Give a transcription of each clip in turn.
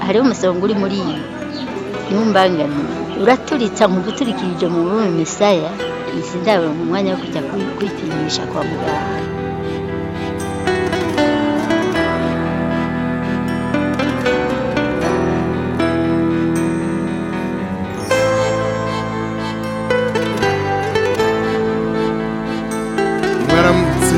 hariho umusonga uri muri iyi ntumbangane uraturitsa nkumva uturikirije mu bume misaya izi ndabona mu mwanya wo kujya kwi- kwipimisha kwa muganga mwaramutse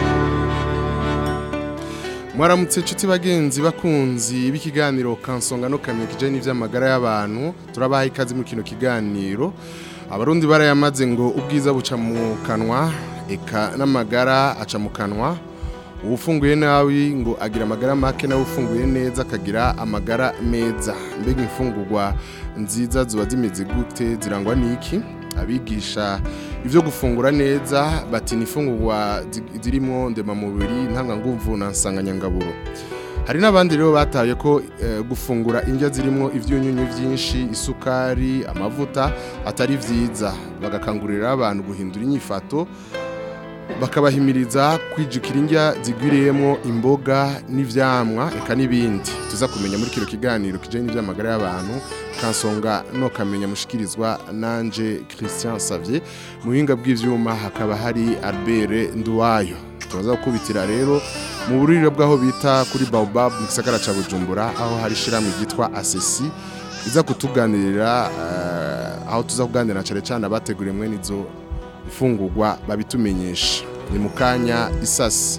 mwaramutse inshuti bagenzi bakunzi b'ikiganiro kansonga no kamenya kijyanye n'iby'amagara y'abantu turabaha ikaze muri kino kiganiro abarundi barayamaze ngo ubwiza buca mu kanwa eka n'amagara aca mu kanwa uwufunguye nabi ngo agira amagara make nawe ufunguye neza akagira amagara meza mbega imfungurwa nziza ziba zimeze gute zirangwa n'iki abigisha ibyo gufungura neza bati ni imfungurwa zi- zirimo ndemamubiri ntangangumvu na nsanganyangaburo hari n'abandi rero bataye ko eh, gufungura indyo zirimo ibyunyunyu byinshi isukari amavuta atari byiza bagakangurira abantu guhindura inyifato bakabahimiriza kwijukira indya zigwiriyemo imboga n'ivyamwa eka n'ibindi tuza kumenya muri kino kiganiro kijanye n'ivy'amagara y'abantu kansonga no kamenya mushikirizwa nanje Christian Savier mu buhinga bw'ivyuma hakaba hari Albert Nduwayo turaza gukubitira rero mu buriro bw'aho bita kuri Baobab mu gisagara ca Bujumbura aho hari shiramwe ryitwa Asesi iza kutuganirira eh, aho tuza kuganira cyane cyane abateguriye mwe nizo ifungurwa babitumenyesha ni mu kanya isasi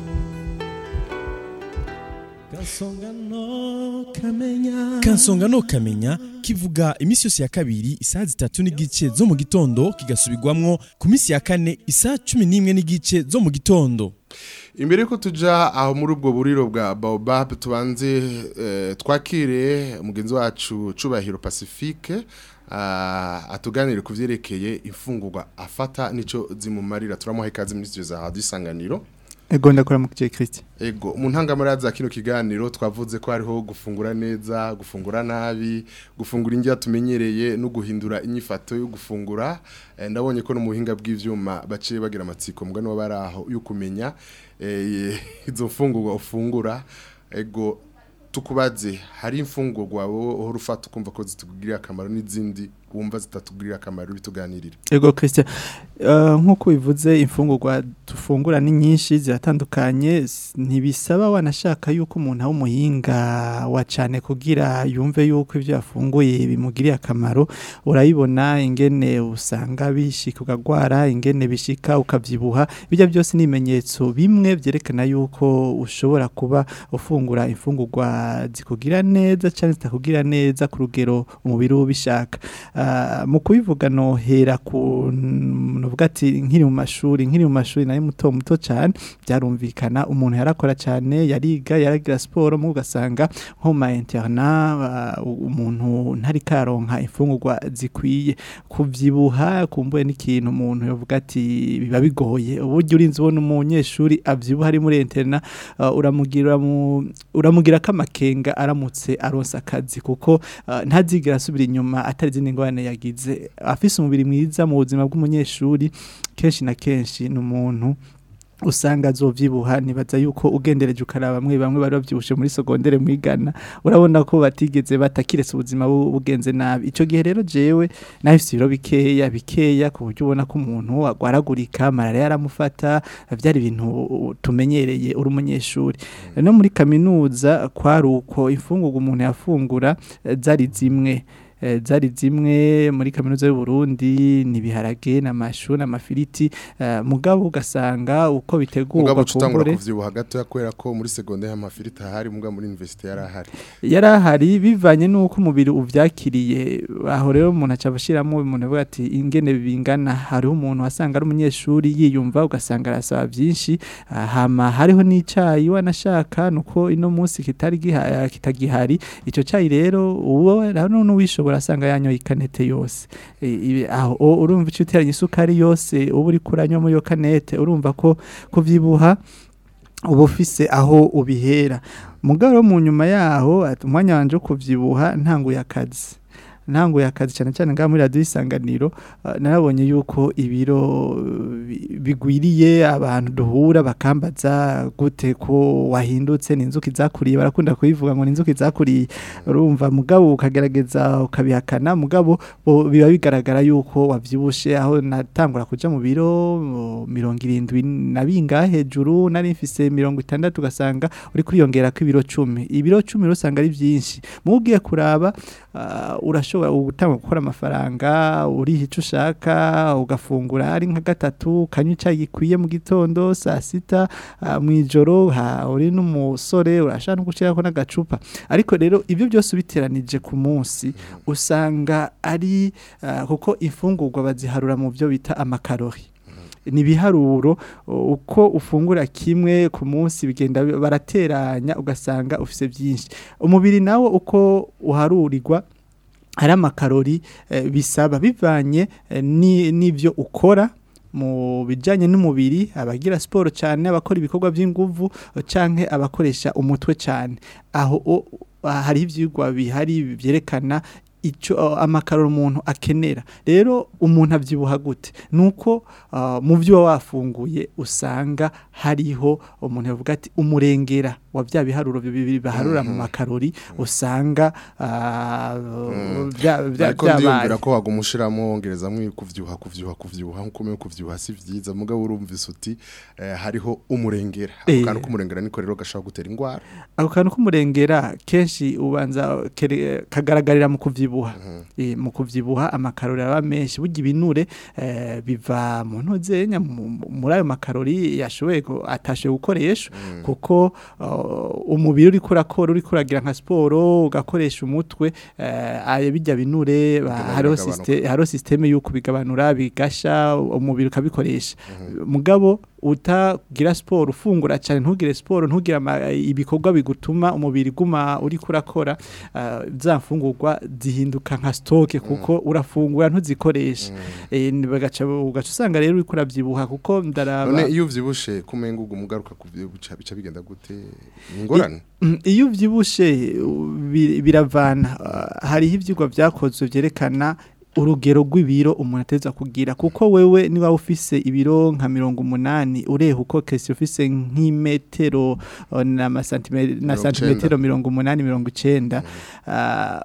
kansonga no kamenya kivuga iminsi yose ya kabiri isaha zitatu n'igice zo mu gitondo kigasubirwamwo ku minsi ya kane isaha cumi n'imwe n'igice zo mu gitondo imbere yuko tuja aho muri ubwo buriro bwa Baobab tubanze eh, twakire mugenzi wacu Cubahiro Pacifique ah, atuganire ku vyerekeye imfungurwa afata nico zimumarira turamuha ikaze muri studio za Radio Isanganiro Ego ndakora mu kice Christian. Ego mu ntangamara za kino kiganiro twavuze ko hariho gufungura neza, gufungura nabi, gufungura indya tumenyereye no guhindura inyifato yo gufungura. Eh, ndabonye ko no mu buhinga bw'ivyuma baciye bagira amatsiko mbwa no baraho yo kumenya eh, izo mfungurwa ufungura. Ego tukubaze hari imfungurwa wowe uhora ufata ukumva ko zitugirira akamaro n'izindi wumva zitatugirira akamaro bituganirira. Ego Christian. Uh, nkuko bivuze imfungurwa dufungura ni nyinshi ziratandukanye s- ntibisaba wanashaka yuko umuntu aho umuhinga wa cyane kugira yumve yuko ibyo yafunguye bimugiriye akamaro urayibona ingene usanga bishika ukagwara ingene bishika ukavyibuha bijya byose ni ibimenyetso bimwe byerekana yuko ushobora kuba ufungura imfungurwa zikugira neza cyane zitakugira neza ku rugero umubiri ubishaka Ah, mu kubivuga nohera ku nuvuga ati nkiri mu mashuri nkiri mu mashuri nari muto muto cyane byarumvikana umuntu yarakora cyane yariga yaragira siporo mu ugasanga nko mu ma interna ah, umuntu ntari karonka imfungurwa zikwiye kuvyibuha kumbuye n'ikintu umuntu yavuga ati biba bigoye uburyo urinze ubona umunyeshuri avyibuha ari muri interna ah, uramugira uramu- uramugira kamakenga aramutse aronsa akazi kuko ah, ntazigera asubira inyuma atari izindi ngorane yagize afise umubiri mwiza mu buzima bw'umunyeshuri kenshi na kenshi ni umuntu usanga azovyibuha nibaza yuko ugendereje ukaraba bamwe bamwe bari bavyibushe muri sogondere mwigana urabona ko batigeze batakiretse ubuzima bu- bugenze nabi ico gihe rero jewe nahise ibiro bikeya bikeya ku buryo ubona ko umuntu agwaragurika malaria yaramufata vyari ibintu tumenyereye uri umunyeshuri no muri kaminuza kwari uko imfungurwa umuntu yafungura eh, zari zimwe eh, zari zimwe muri kaminuza y'u Burundi ni biharage n'amashu n'amafiriti eh, mugabo ugasanga uko bitegurwa Mugabo utangura kumbure kuvyibuha gato yakwera ko muri secondaire amafirita hari muga muri université yarahari. yarahari bivanye n'uko umubiri uvyakiriye aho rero umuntu aca abashiramo umuntu avuga ati ingene bingana hariho umuntu wasanga ari umunyeshuri yiyumva ugasanga arasaba byinshi ah, hama hariho n'icayi wanashaka nuko ino munsi kitari giha- kitagihari ico cayi rero uwo rero n'uwishobora asanga yanyoye ikanete yose I- ibi- aho o- urumva ico uteranye isukari yose uba uri kuranywa muri iyo kanete urumva ko kuvyibuha uba ufise aho ubihera mugabo mu nyuma yaho ati umwanya wanje wo kuvyibuha ntanguye akazi ntanguye akazi cyane cyane ngaha muri radiyo isanganiro ah, narabonye yuko ibiro bi- bigwiriye abantu duhura bakambaza gute ko wahindutse n'inzuki zakuriye barakunda kubivuga ngo n'inzuki zakuriye urumva mugabo ukagerageza ukabihakana mugabo bo- biba bigaragara yuko wavyibushe aho natangura kuja mu biro mu mirongo irindwi na bingahe hejuru nari mfise mirongo itandatu ugasanga uri kuriyongera ko ibiro cumi ibiro cumi rero usanga ari byinshi mu ugiye kuraba ah, urashobora gutanga gukora amafaranga uriha icyo ushaka ugafungura ari nka gatatu ukanywa icyayi gikwiye mu gitondo saa sita ah, mu ijoro ha, uri n'umusore urashaka no gushyiraho n'agacupa ariko rero ibyo byose ubiteranije ku munsi usanga ari ah, kuko imfungurwa baziharura mu byo bita amakarori ni ibiharuro uko ufungura kimwe ku munsi bigenda barateranya ugasanga ufise byinshi umubiri nawo uko uharurirwa hari amakarori eh, bisaba bivanye eh, ni- n'ivyo ukora mu bijanye n'umubiri abagira siporo cyane abakora ibikorwa by'inguvu eh, canke abakoresha umutwe cyane aho o- hari ivyigwa bihari byerekana ico uh, amakaroro umuntu akenera rero umuntu avyibuha gute nuko uh, mu byo wafunguye usanga hariho umuntu yavuga ati umurengera wa bya biharuro bibiri baharura mu Mhm. makarori usanga uh, Mm. bya bya ariko ndiyumvira byabaye ko waguma ushiramo wongerezamwo kuvyibuha kuvyibuha kuvyibuha nkuko umenye kuvyibuha si vyiza mugabo urumvise uti eh, hariho umurengera Eh. ako kantu k'umurengera niko rero gashobora gutera ingwara ako kantu k'umurengera kenshi ubanza kere- kagaragarira mu kuvyibuha Eh, mu kuvyibuha amakarori aba menshi burya ibinure eh, biva mu ntozenya mu- mu- muri ayo makarori yashoboye ko- atashoboye gukoresha kuko uh, umubiri uriko urakora uriko uragira nka siporo ugakoresha umutwe eh, ayo bijya binure ba- Bigabanya hariho bigabanuka. siste- hariho systeme yuko bigabanura bigasha umubiri ukabikoresha mugabo utagira siporo ufungura cyane ntugire siporo ntugire ama- ibikorwa bigutuma umubiri guma uri kurakora uh, za mfungurwa zihinduka nka stoke kuko urafungura ntuzikoresha eh, bagaca ugaca usanga rero uri kurabyibuha kuko ndaraba none iyo uvyibushe kumenga ubwo mugaruka kuvyibuha bica bigenda gute ni ingorane Mm, iyo ubyibushe u- bi- biravana Ah, hariho ibyigwa byakozwe byerekana urugero rw'ibiro umuntu ateza kugira kuko wewe niba ufise ibiro nka mirongo umunani ureha uko kesi ufise nk'imetero uh, na masantime- na Mirongo santimetero mirongo umunani mirongo icenda ah,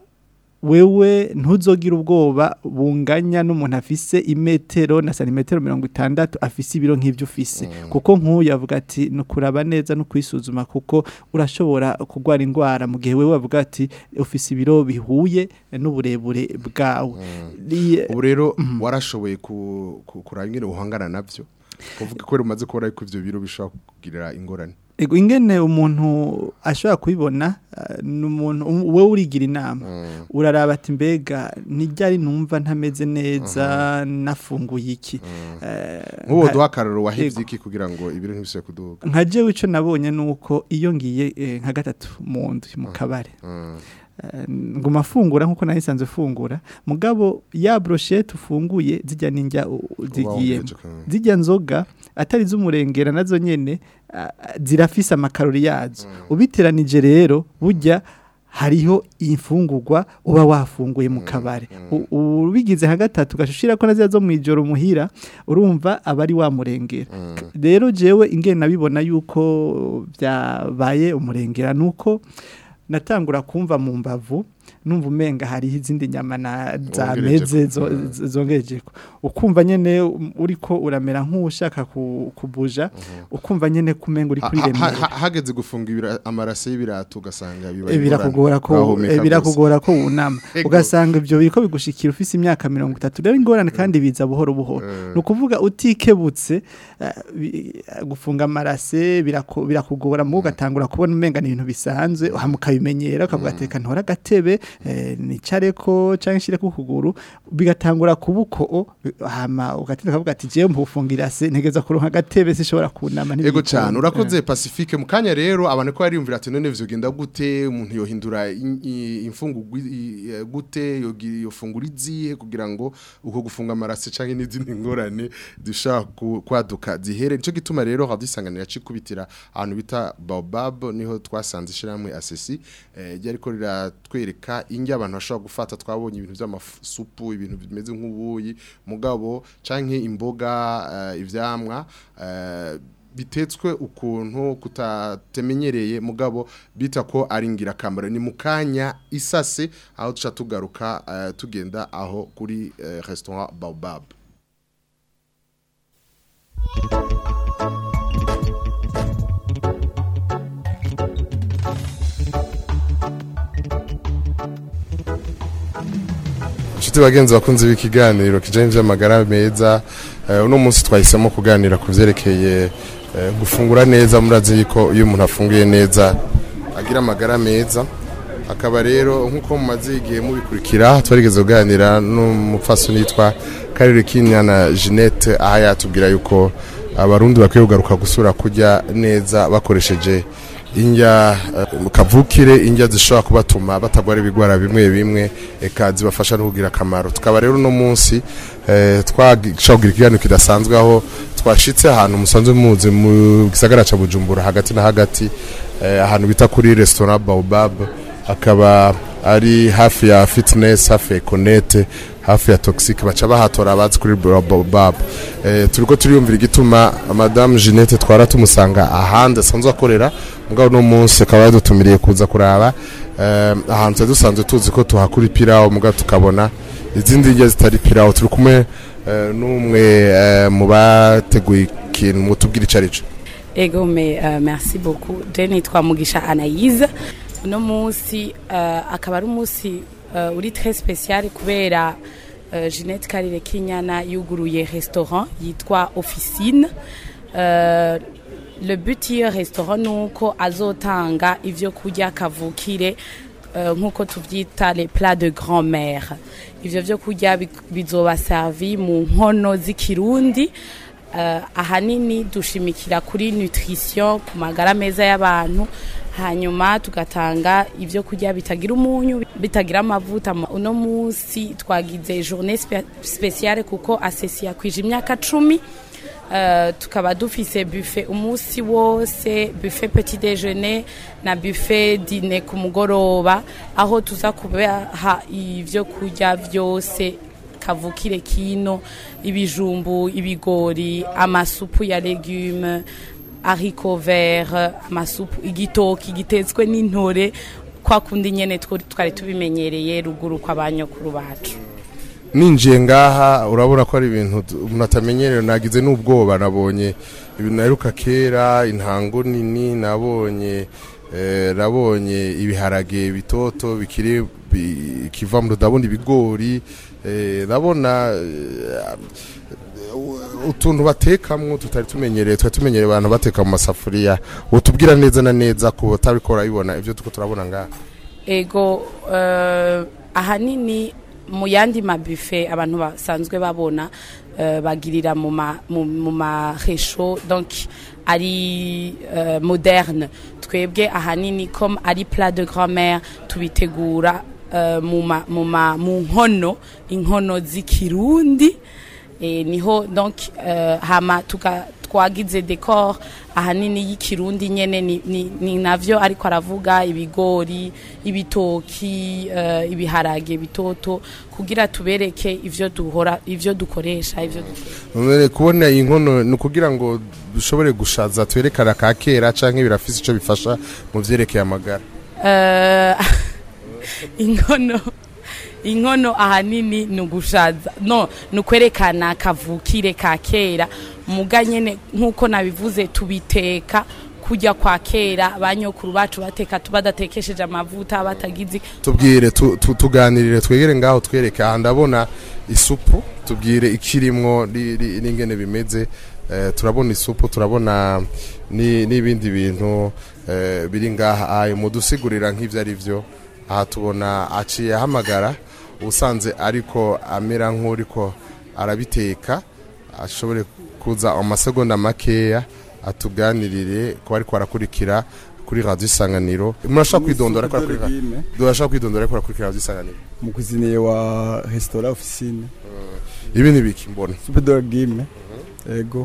wewe ntuzogire ubwoba bunganya n'umuntu afise imetero na santimetero mirongo itandatu afise ibiro nk'ibyo ufise kuko nk'uyu avuga ati ni ukuraba neza no kwisuzuma kuko urashobora kurwara indwara mu gihe wewe wavuga ati ufise ibiro bihuye n'uburebure bwawe Ni- ubu rero warashoboye ku- ku- kuraba ingene uhangana navyo kuvuga ko rero umaze kubona ko ivyo biro bishobora kugirira ingorane Ego ingene umuntu ashobora kubibona ah, ni umuntu um- wowe urigira inama Mm. uraraba ati mbega nijyari numva ntameze neza nafunguye iki Eh, nk'uwo nka- duha akararo wahevye Yego. iki kugira ngo ibiro ntibisubire kuduga nka jewe ico nabonye nuko iyo ngiye eh, nka gatatu mu ndwi mu kabare Mm. Eh, nguma fungura nkuko nari nsanzwe fungura mugabo ya brochette ufunguye zijya ninjya u- u- Uba zigiye wongereje, mm. zijya nzoga atari z'umurengera nazo nyene ah, ah, zirafise amakarori yazo ubiteranije rero burya hariho imfungurwa uba wafunguye mu kabare U- ubigize nka gatatu gashushira ko naziya zo mwijoro muhira urumva aba ari wamurengera rero jewe ingene nabibona yuko byabaye umurengera nuko natangura kumva mu mbavu numva umenga hariho izindi nyama na zameze Wongerejeko. zo- zo- zongerejeko ukumva nyene um, uriko uramera nk'ushaka ku- kubuja ukumva nyene kumenga uri Ha- kuri ha- ha- remera hageze gufunga ibira- amarase y'ibirato ugasanga bibaye Eh, birakugora ko Urahumeka eh, gose. birakugora ko wunama Ego. ugasanga ibyo biriko bigushikira ufise imyaka mirongo itatu rero ingorane kandi biza buhoro buhoro Eh. ni ukuvuga utikebutse eh, bi- gufunga amarase biraku- birakugora mu ugatangura kubona umenga ni ibintu bisanzwe hama ukabimenyera ukavuga ati reka ntore agatebe eh, nicareko canke nshireko ukuguru bigatangura kuba uko hama ugatinda ukavuga ati jewe mpufunga irase ntegeza kuronka agatebe sishobora kunama Ego ntibikunda. cyane urakoze Pacifique mu kanya rero abantu ko yariyumvira ati none vyogenda gute umuntu yohindura in- i- imfungurwa i- i- gute yogi- yofungura izihe kugira ngo uko gufunga amarase canke n'izindi ngorane zishaka ku- kwaduka zihere nico gituma rero hadisanganira cikubitira ahantu bita Baobab niho twasanze ishiramwe asesi eh ryari ko riratwereka kwerekana indya abantu bashobora gufata twabonye ibintu by'amasupu ibintu bimeze nk'ubuyi mugabo canke imboga eh, ivyamwa eh, bitetswe ukuntu kutatemenyereye mugabo bita ko ari ingirakamaro ni mu kanya isase aho duca tugaruka eh, tugenda aho kuri eh, restaurant Baobab Inshuti bagenzi bakunze b'ikiganiro kijanye vy'amagara meza eh, uno munsi twahisemo kuganira ku vyerekeye eh, gufungura neza murazi yuko iyo umuntu afunguye neza agira amagara meza akaba rero nk'uko mumaze igihe mubikurikira twarigeze kuganira n'umupfasoni yitwa Karire Kinyana Jeanette aha yatubwira yuko abarundi bakwiye kugaruka gusura kurya neza bakoresheje indya eh, kavukire indya zishobora kubatuma batagwara ibigwara bimwe bimwe eka zibafasha no kugira akamaro tukaba rero uno munsi eh, twashobora ikiganiro kidasanzwe aho twashitse ahantu musanzwe muzi mu gisagara ca Bujumbura hagati na hagati eh, ahantu bita kuri restaurant Baobab akaba ari hafi ya fitness hafi ya Econete hafi ya toxic baca bahatora abazi kuri Baobab eh, turiko turiyumvira igituma madame Jeanette twara tumusanga ahandi asanzwe akorera mugabo no munsi akaba yadutumiriye kuza kuraba eh, ahantu twari dusanzwe tuzi ko tuhakura ipirawo mugabo tukabona izindi ndya zitari pirawo turi kumwe eh, n'umwe eh, mu bateguye ikintu mutubwira ico arico Ego me uh, merci beaucoup. Je nitwa Mugisha Anaïse. Uno munsi uh, akaba ari umunsi uh, uri très spécial kubera uh, Jeanette Karire Kinyana yuguruye restaurant yitwa Officine. Uh, le but y'iyo restaurant nuko azotanga ivyo kurya kavukire uh, nkuko tuvyita les plats de grand-mère. Ivyo vyo kurya bi- bizoba servi mu nkono z'ikirundi uh, ahanini dushimikira kuri nutrition ku magara meza y'abantu hanyuma tugatanga ivyo kurya bitagira umunyu bitagira amavuta Mu- uno munsi twagize journée spe spéciale kuko asesi yakwije imyaka cumi Uh, tukaba dufise buffet umunsi wose buffet petit déjeuner na buffet dîner ku mugoroba aho tuza kubaha ivyo kurya vyose kavukire kino ibijumbu ibigori amasupu ya legume haricot vert amasupu igitoki gitetswe n'intore kwa kundi nyene two- twari tubimenyereye ruguru kwa banyokuru bacu ninjiye ngaha urabona ko ari ibintu tu- umuntu atamenyereye nagize n'ubwoba nabonye ibintu naheruka kera intango nini nabonye eh, nabonye ibiharage bitoto bikiri bi- kiva mu ndabona ibigori eh, ndabona eh, utuntu batekamwo tutari tumenyereye twari tumenyereye abantu bateka mu masafuriya utubwira neza na neza ku batabiko urabibona ivyo tuko turabona ngaha ego uh, ahanini mu yandi mabufe abantu basanzwe babona uh, bagirira mu ma mu mu maresho donc ari uh, moderne twebwe ahanini comme ari plat de grand-mère tubitegura uh, mu ma mu ma mu nkono inkono z'ikirundi e, niho donc uh, hama tuka twagize decor ahanini y'ikirundi nyene ni, ni, ni navyo ariko aravuga ibigori ibitoki uh, ibiharage bitoto kugira tubereke ivyo duhora ivyo dukoresha ivyo dukoresha. None kubona iyi nkono ni ukugira ngo dushobore gushaza twerekana ka kera canke birafise ico bifasha mu vyerekeye amagara Uh, inkono inkono ahanini ni ugushaza no ni ukwerekana kavukire ka kera muga nyene nk'uko nabivuze tubiteka kujya kwa kera banyokuru bacu bateka badatekesheje amavuta batagize tubwire tu- tu- tuganirire twegere ngaho twereke aha ndabona isupu tubwire ikirimwo ri- ri- n'ingene bimeze Eh, turabona isupu turabona ni- n'ibindi bintu eh, biri ngaha ayo mudusigurira nk'ivyo ari vyo aha tubona aciye ahamagara ubusanze ariko amera nk'uriko arabiteka ashobore kuza amasegonda makeya atuganirire kuba ariko arakurikira kuri radio isanganiro murashaka kwidondora ko arakurikira Guime, durashaka kwidondora ariko arakurikira radio isanganiro mukuziniye wa restaurant officine ibi ni biki mbona soupe de legume ego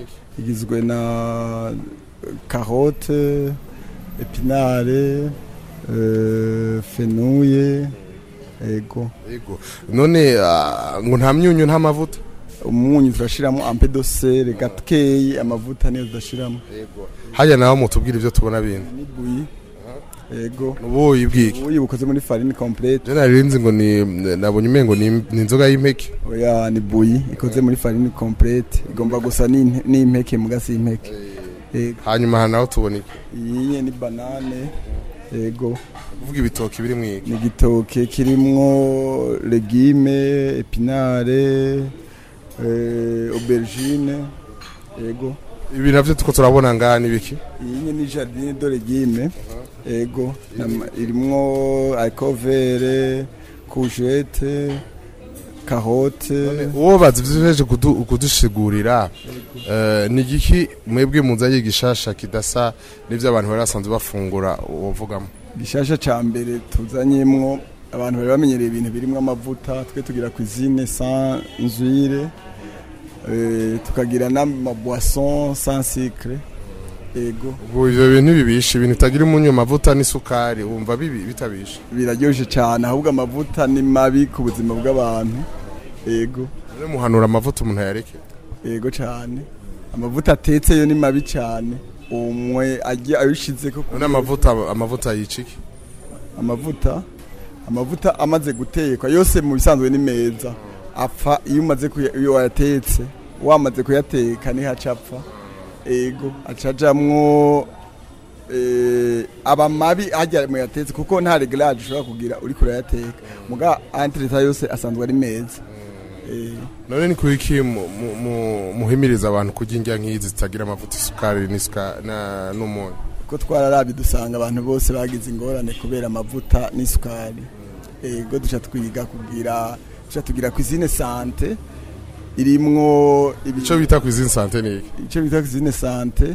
igizwe na carotte epinare eh, fenuye ego Yego. None ah, ngo nta myunyu nta mavuta. umunyu turashiramo ampe dosere gakeyi amavuta niyo tudashiramo Hajya naho mutubwira ivyo tubona bindi. ni buyi ego Ubuyi bwiki. ubuyi bukoze muri farine complete Je narinzi ngo ni nabonye umengo ni ni inzoga y'impeke. oya ni buyi ikoze muri farine complete igomba gusa n'inte- n'impeke mugasi impeke ego Hanyuma hana naho tubona iki. iyi ni banane ego Kuvuga ibitoki biri mwiki. ni igitoke kirimwo legime epinare eh, aubergine ego Ibi navyo tuko turabona ngaha ni biki. iyi nye ni jardine de legime ego nama- irimwo alcovere courgette carotte Uwo bazi vyeje kudushigurira eh, ni igiki mwebwe muzanye gishasha kidasa n'ivyo abantu bari basanzwe bafungura wovugamo. gishasha ca mbere tuzanyemwo abantu bari bamenyereye ibintu birimwo amavuta twe tugira cuisine sans huile eh, tukagira n'amaboisson sans sucre ego Ubwo ivyo bintu bibisha ibintu itagira umunyu amavuta n'isukari wumva bibi bitabisha. biraryoshe cyane ahubwo amavuta ni mabi ku buzima bw'abantu ego None muhanura amavuta umuntu yareke. ego cyane amavuta atetse yo ni mabi cyane umwe ajya ayushize ko None amavuta amavuta yiciki. amavuta amavuta amaze gutekwa yose mu bisanzwe ni meza apfa iyo umaze kuya- iyo wayatetse wamaze kuyateka niho aca apfa ego acajamwo eh, aba mabi hajya mu yatetse kuko nta reglage ushobora kugira uri kurayateka muga entreta yose asanzwe ari meza Eh, None ni kuiki mu- mu- mu- muhimiriza abantu kurya indya nk'izi zitagira amavuta isukari n'isuka na n'umunyu. ko twararabye dusanga abantu bose bagize ingorane kubera amavuta n'isukari ego duca twiga kugira duca tugira cuisine sante irimwo ibi- Ico bita cuisine santé ni iki? icyo bita cuisine sante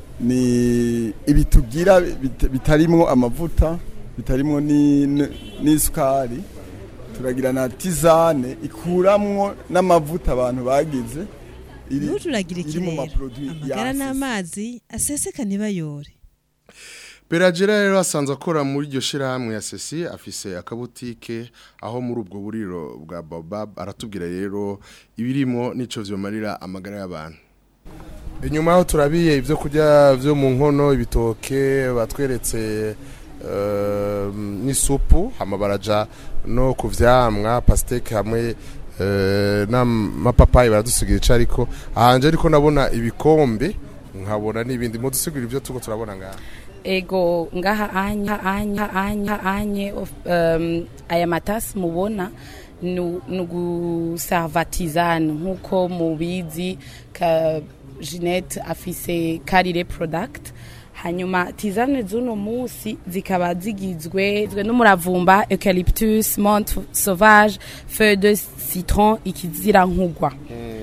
ni ibi tugira bit- bitarimwo amavuta bitarimwo ni- n- n'isukari turagira na tizane ikuramwo n'amavuta abantu bagize iri- ntujuragire iri mu ikirere maproduit amagara yasese. n'amazi aseseka ntibayore Beragera rero asanzwe akora muri iryo shirahamwe ya Sesi afise akabutike aho muri ubwo buriro bwa Baobab aratubwira rero ibirimo nico vyomarira amagara y'abantu. Inyuma aho turabiye ivyo kurya vyo mu nkono ibitoke batweretse eh, n'isupu hama baraja no ku vyamwa pasteke hamwe eh, n'amapapayi baradusigira ico ariko ahanje ariko nabona ibikombe nkabona n'ibindi mudusigura ivyo tuko turabona ngaha ego ngaha anya anya anya anye of- um, aya matasi mubona nu- ni ugusava tizane nk'uko mubizi ka jeanette afise karire product hanyuma tizane z'uno munsi zikaba zigizwe zigizwe n'umuravumba eucalyptus menthe sauvage feuille de citron ikizira nkugwa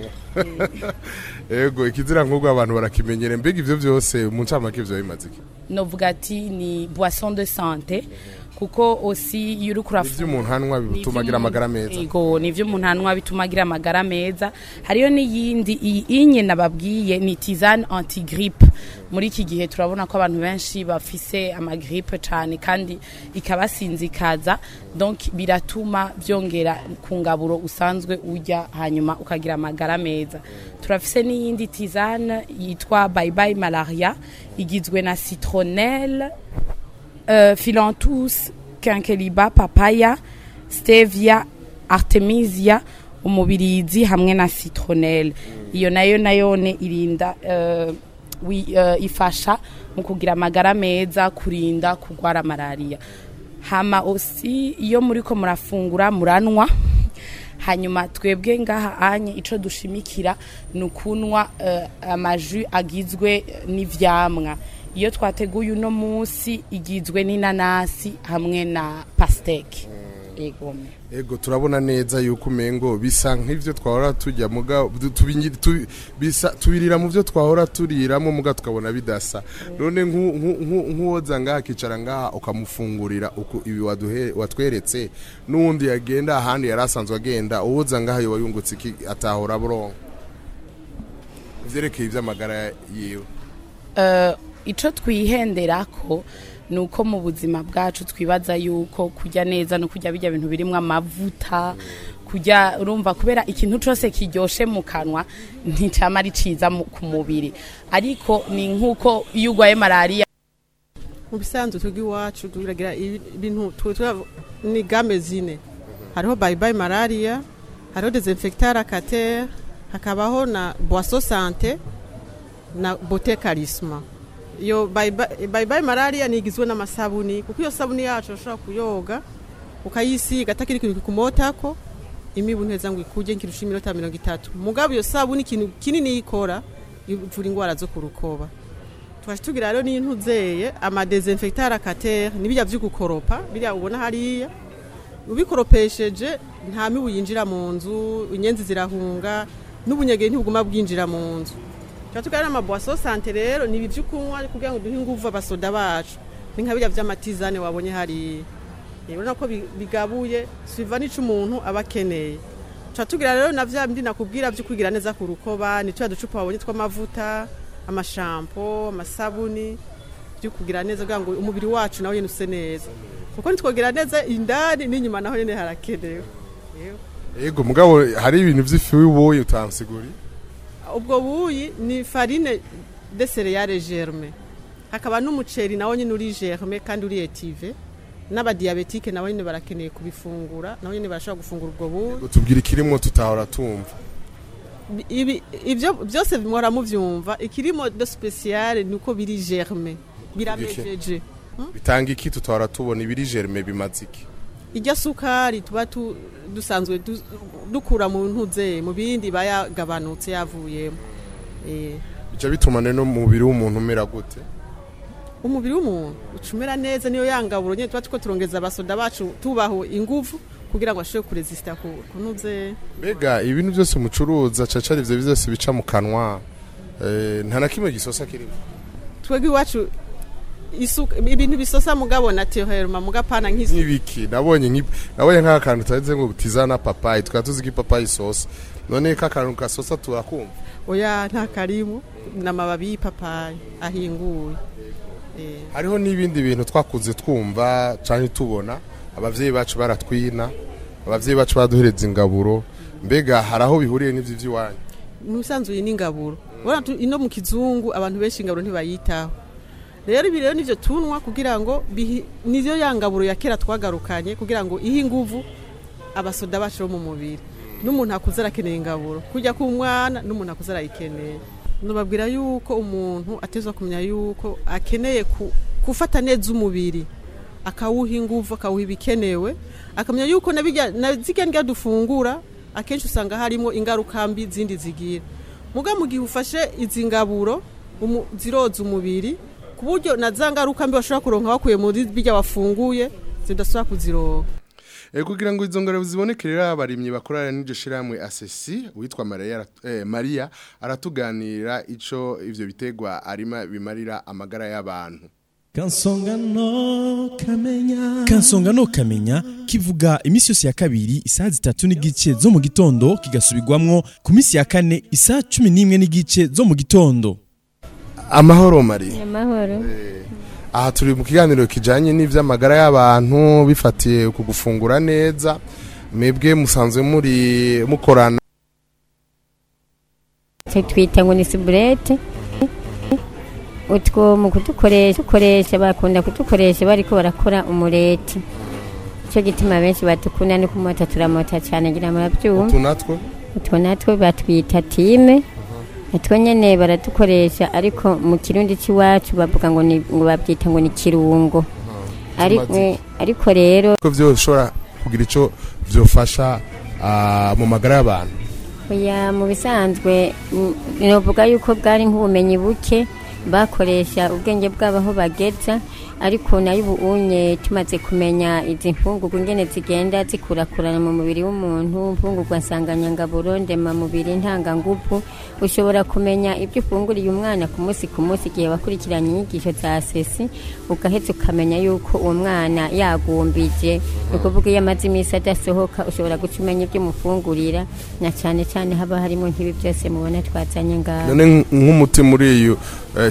Ego ikizira nk'ubwo abantu barakimenyere mbega ivyo vyose mu ncamake vyo bimaze iki novuga ati ni boisson de santé kuko aussi iyo uriko ivyo urafungura umuntu hanwa bituma agira amagara meza Ego nivyo umuntu anwa bituma agira amagara meza hariyo n'iyindi iyi inye nababwiye ni tisane anti grippe muri iki gihe turabona ko abantu benshi bafise amagrippe cyane kandi ikabasinzikaza donc biratuma byongera ku ngaburo usanzwe urya hanyuma ukagira amagara meza turafise n'iyindi tisane yitwa bye bye malaria igizwe na citronelle euh, philanthus, quinqueliba, papaya, stevia, artemisia, umubirizi hamwe na citronelle. Iyo nayo nayone irinda uh, wi, uh, ifasha mu kugira amagara meza kurinda kugwara malaria. Hama osi iyo muriko murafungura muranwa hanyuma twebwe ngaha anye ico dushimikira ni ukunwa uh, amaju agizwe n'ivyamwa iyo twateguye uno munsi igizwe n'inanasi hamwe na pasteke egome Ego turabona neza yuko umengo bisa nk'ivyo twahora turya muga tubingi- tu- bisa tubirira mu vyo twahora turiramo muga tukabona bidasa none nku- nku- nku- nk'uwoza ngaha akicara ngaha ukamufungurira uku ibi waduhe watweretse n'uwundi yagenda ahandi yari asanzwe agenda uwoza ngaha yoba yungutse iki atahora buronka ivyerekeye ivy'amagara yiwe uh, ico twihenderako ni uko mu buzima bwacu twibaza yuko kurya neza no kurya bijya bintu birimo amavuta kurya urumva kubera ikintu cyose kiryoshe mu kanwa nticama ari ciza mu- ku mubiri ariko ni nk'uko iyo urwaye malariya mu bisanzwe twebwe iwacu turagira ibi- ibintu twe- twe- ni game zine hariho bye bye malaria hariho desinfectar acater hakabaho na boisson sante na bote karisma iyo bye bye bye bye malaria nigizwe n'amasabuni kuko iyo sabuni yacu ushobora kuyoga ukayisiga atakiri ikintu kumotako imibu nteza ngo ikuje nkirusha iminota mirongo itatu mugabo iyo sabuni ikintu kinini ikora ivura indwara zo ku rukoba twaje tugira rero n'intu zeye ama desinfectar acater nibijya vyo gukoropa biriya ubona hariya ubikoropesheje nta mibu yinjira mu nzu inyenzi zirahunga n'ubunyegeri ntibuguma bwinjira mu nzu tuba tugira n'ama boisson sante rero ni ibi vyo kunywa kugira ngo duhe inguvu abasoda bacu ni nka birya vy'amatizane wabonye hariya Eh, urabona ko bi- bigabuye siva n'ico umuntu aba akeneye tuba tugira rero na vya bindi nakubwira vyo kwigira neza ku rukoba ni tuya ducupa wabonye tw'amavuta amashampo amasabuni byo kugira neza kugira ngo umubiri wacu nawe nyene use neza kuko nitwogira neza indani n'inyuma naho nyene harakenewe Yego. yego mugabo hari ibintu vy'ifu y'ubuyi utansiguri ubwo buyi ni farine de cereale germe hakaba n'umuceri nawo nyene uri germe kandi uri etive n'abadiabetike nabo nyene barakeneye kubifungura nabo nyene barashobora gufungura ubwo buyi utubwira ikirimwo tutahora tumva ibi ibyo byose bimora muvyumva ikirimo de speciale nuko biri germe biramejeje bitanga iki tutahora tubona ibiri germe bimaze iki irya sukari tuba tu- dusanzwe du- dukura mu ntuze mu bindi bayagabanutse yavuyemo Eh, bica bituma rero umubiri w'umuntu umera gute umubiri w'umuntu ucumera neza niyo yangaburo nyine tuba tuko turongeza abasoda bacu tubaho inguvu kugira ngo ashobore kurezisita ku ku ntuze mbega ibintu byose mucuruza caca ivyo byose bica mu kanwa eh, nta na kimwe gisosa kirimo twebwe iwacu isuka ibintu bisosa mugabo na teherma mugapana nk'isi nk'ibiki nabonye nk'i- nabonye nk'akantu taze ngo tizana papayi tukaba tuzi ko ipapayi isosa none k'akantu gasosa turakumva oya nta karimu n'amababi y'ipapayi ahinguye Eh, hariho n'ibindi bintu twakuze twumva cyane tubona abavyeyi bacu baratwina abavyeyi bacu baduhereza ingaburo mbega hari aho bihuriye n'ivyo vy'iwanyu mu bisanzwe iyi ni ingaburo urabona tu- ino mu kizungu abantu benshi ingaburo ntibayitaho rero ibi rero nivyo tunwa kugira ngo bihi- niyo ya ngaburo ya kera twagarukanye kugira ngo ihe inguvu abasoda bacu bo mu mubiri n'umuntu akuze arakeneye ingaburo kujya ku mwana n'umuntu akuze arayikeneye nubabwira yuko umuntu atezwa kumenya yuko akeneye ku- gufata neza umubiri akawuha inguvu akawuha ibikenewe akamenya yuko na bijya- na zirya ndya dufungura akenshi usanga harimo ingaruka mbi zindi zigira muga mu gihe ufashe izi ngaburo umu- ziroza umubiri ku buryo na za ngaruka mbi bashobora kuronka bakuye muri bijya wafunguye zidasubira kuzironka Eh, kugira ngo izo ngorane ziboneke rero abarimyi bakorana n'iryo shirahamwe asesi witwa Maria arat- eh, Maria aratuganira ico ivyo bitegwa arima bimarira amagara y'abantu kansonga no kamenya kansonga no kamenya kivuga imisi yose ya kabiri isaha zitatu n'igice zo mu gitondo kigasubirwamwo ku misi ya kane isaha cumi n'imwe n'igice zo mu gitondo amahoro Maria amahoro aha turi mu kiganiro kijanye n'ivy'amagara y'abantu bifatiye ku gufungura neza mwebwe musanzwe muri mukorana icyo twita ngo ni siburete utwo mu kudukoresha dukoresha bakunda kudukoresha bariko barakora umureti icyo gituma benshi batukunda no kumota turamota cyane ngira murabyumva utu natwo utwo natwo batwita time natwo nyene baradukoresha ariko mu kirundi c'iwacu bavuga ngo ni ngo babyita ngo ni kirungo Ari- Tumaze eh, ariko rero ko vyoshobora kugira ico vyofasha ah, mu magara y'abantu oya mu bisanzwe mm, novuga yuko bwari nk'ubumenyi buke bakoresha ubwenge bwabo aho bageza ariko nayo ubu unye tumaze kumenya izi mfungurwa ingene zigenda zikurakurana mu mubiri w'umuntu mfungurwa nsanganyangaburo ndemamubiri ntanganguvu ushobora kumenya ibyo ufunguriye umwana ku munsi ku munsi igihe wakurikiranye inyigisho za sesi ugaheza ukamenya yuko uwo mwana yagumbije ni ukuvuga iyo amaze iminsi adasohoka ushobora guca umenya ibyo umufungurira na cyane cyane haba harimo nk'ibi byose mubona twazanye ngaho none nk- nk'umuti muri iyo eh,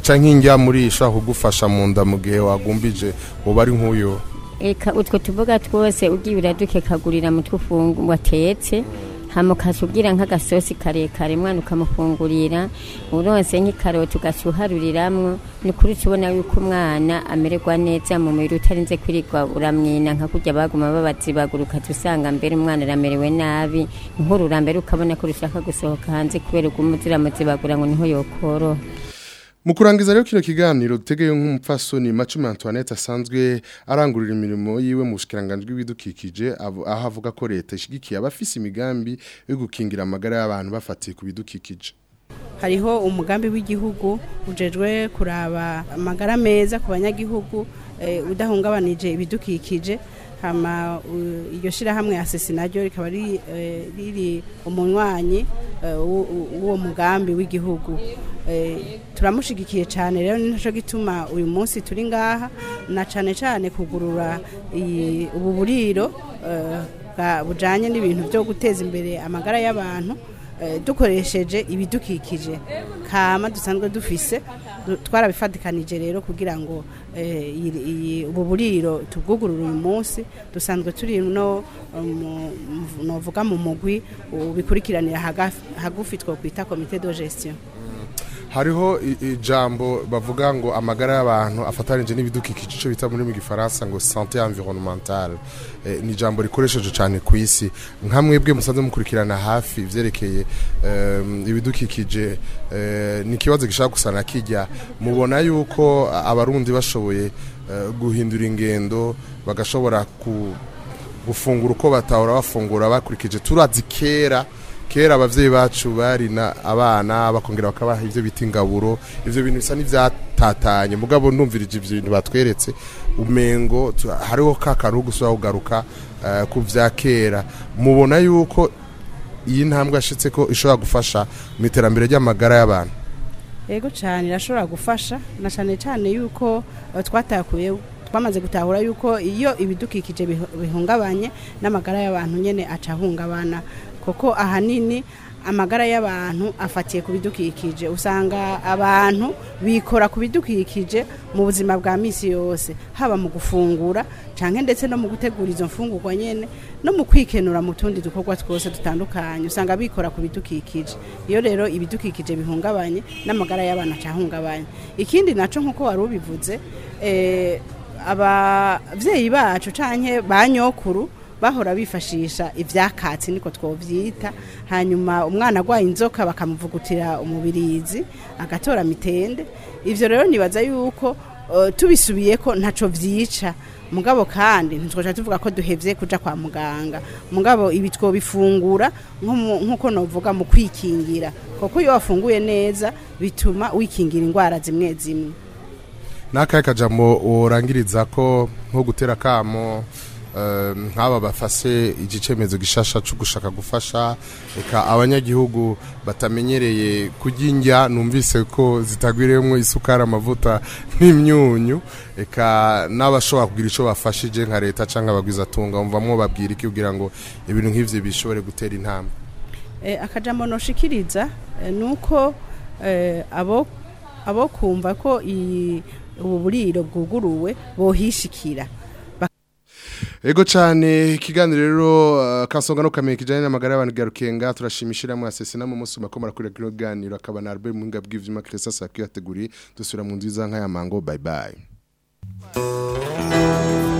canke indya muri ishobora kugufasha mu nda mu gihe wagumbije woba ari nk'uyo eka utwo tuboga twose ugiye uradukekagurira mu twafungu watetse hama ukatubwira nk'agasosi karekare mwana ukamufungurira uronse nk'ikaroti ugacuharuriramwo ni kuri tubona yuko umwana amererwa neza mu mubiri utarinze kwirirwa uramwina nka kurya baguma babazibagura ukajya usanga mbere umwana aramerewe nabi nkurura mbere ukabona ko rushaka gusohoka hanze kubera uguma uziramuzibagura ngo niho yokoroha mu kurangiza rero kino kiganiro dutegeye nk'umupfasoni Macumi Antoinette asanzwe arangurira imirimo yiwe mu bushikiranganje bw'ibidukikije avo- aho avuga ko leta ishigikiye abafise imigambi yo gukingira amagara y'abantu bafatiye ku bidukikije hariho umugambi w'igihugu ujejwe kuraba amagara meza ku banyagihugu eh, udahungabanije ibidukikije hama u- iryo shirahamwe asesi naryo rikaba riri, eh, riri umunywanyi eh, w'u- w'u- w'uwo mugambi w'igihugu Eh, turamushigikiye cyane rero nico gituma uyu munsi turi ngaha na cane cane kugurura iyi- ubu buriro eh, bwa- bujanye n'ibintu byo guteza imbere amagara y'abantu eh, dukoresheje ibidukikije kama dusanzwe dufise du- twarabifatikanije rero kugira ngo eh, iyi- iyi- ubu buriro tubwugurure uyu munsi dusanzwe turi no mu- mu- novuga mu mugwi ubikurikiranira hagafi- hagufi twokwita komite de gestion hariho i- ijambo bavuga ngo amagara y'abantu afatanije n'ibidukikije ico bita muri mu gifaransa ngo santé environnementale eh, ni ijambo rikoresheje cyane ku isi nka mwebwe musanze mukurikirana hafi ivyerekeye em, ibidukikije eh, ni ikibazo gishaka gusa na kijya mubona yuko abarundi bashoboye eh, guhindura ingendo bagashobora ku gufungura uko batahora bafungura bakurikije turazi kera kera abavyeyi bacu bari na abana bakongera bakabaha ivyo bita ingaburo ivyo bintu bisa n'ivyatatanye mugabo ndumvirije ivyo bintu batweretse umengo tu- hariho ka kantu ko gusubira kugaruka eh, ku vya kera mubona yuko iyi ntambwe yashitse ko ishobora gufasha mu iterambere ry'amagara y'abantu yego cyane irashobora gufasha na cyane cyane yuko eh, twatakuye twamaze gutahura yuko iyo ibidukikije bihu- bihungabanye n'amagara y'abantu nyene aca ahungabana kuko ahanini amagara y'abantu afatiye ku bidukikije usanga abantu bikora ku bidukikije mu buzima bwa misi yose haba mu gufungura canke ndetse no mu gutegura izo mfungurwa nyene no mu kwikenura mu tundi dukorwa twose dutandukanye usanga bikora ku bidukikije iyo rero ibidukikije bihungabanye n'amagara y'abantu acahungabanye ikindi naco nk'uko wari ubivuze eh, abavyeyi bacu canke ba nyokuru bahora bifashisha ivyakatsi niko twovyita hanyuma umwana agwaye inzoka bakamuvugutira umubirizi agatora mitende ivyo rero nibaza yuko uh, tubisubiyeko ntaco vyica mugabo kandi ntitwoca tuvuga ko duhevye kuja kwa muganga mugabo ibi twobifungura nko- nkuko novuga mu kwikingira kuko iyo wafunguye neza bituma wikingira indwara zimwe zimwe n'akahe kajambo worangiriza ko nko gutera kamo eh, nk'aba bafase igicemezo gishasha cyo gushaka gufasha eka abanyagihugu batamenyereye kurya indya numvise ko zitagwiriyemo isukari amavuta n'imyunyu eka n'abashobora kugira icyo bafashije nka leta cyangwa abagwizatunga mvamwo babwira iki kugira ngo ibintu nk'ivyo bishobore gutera intambwe eh, akajambo noshikiriza eh, nuko eh, abo abo kumva ko i- ubu buriro bwuguruwe bohishikira Ego cyane ikiganiro rero uh, kasonga no kamenya kijanye n'amagara y'abantu garukenga turashimishira mu asese na mu musi makoma kuri kino ganiro akaba na Albert Muhinga bw'ivyuma Christa Sakyo yateguriye dusubira mu nziza nka ya mango bye bye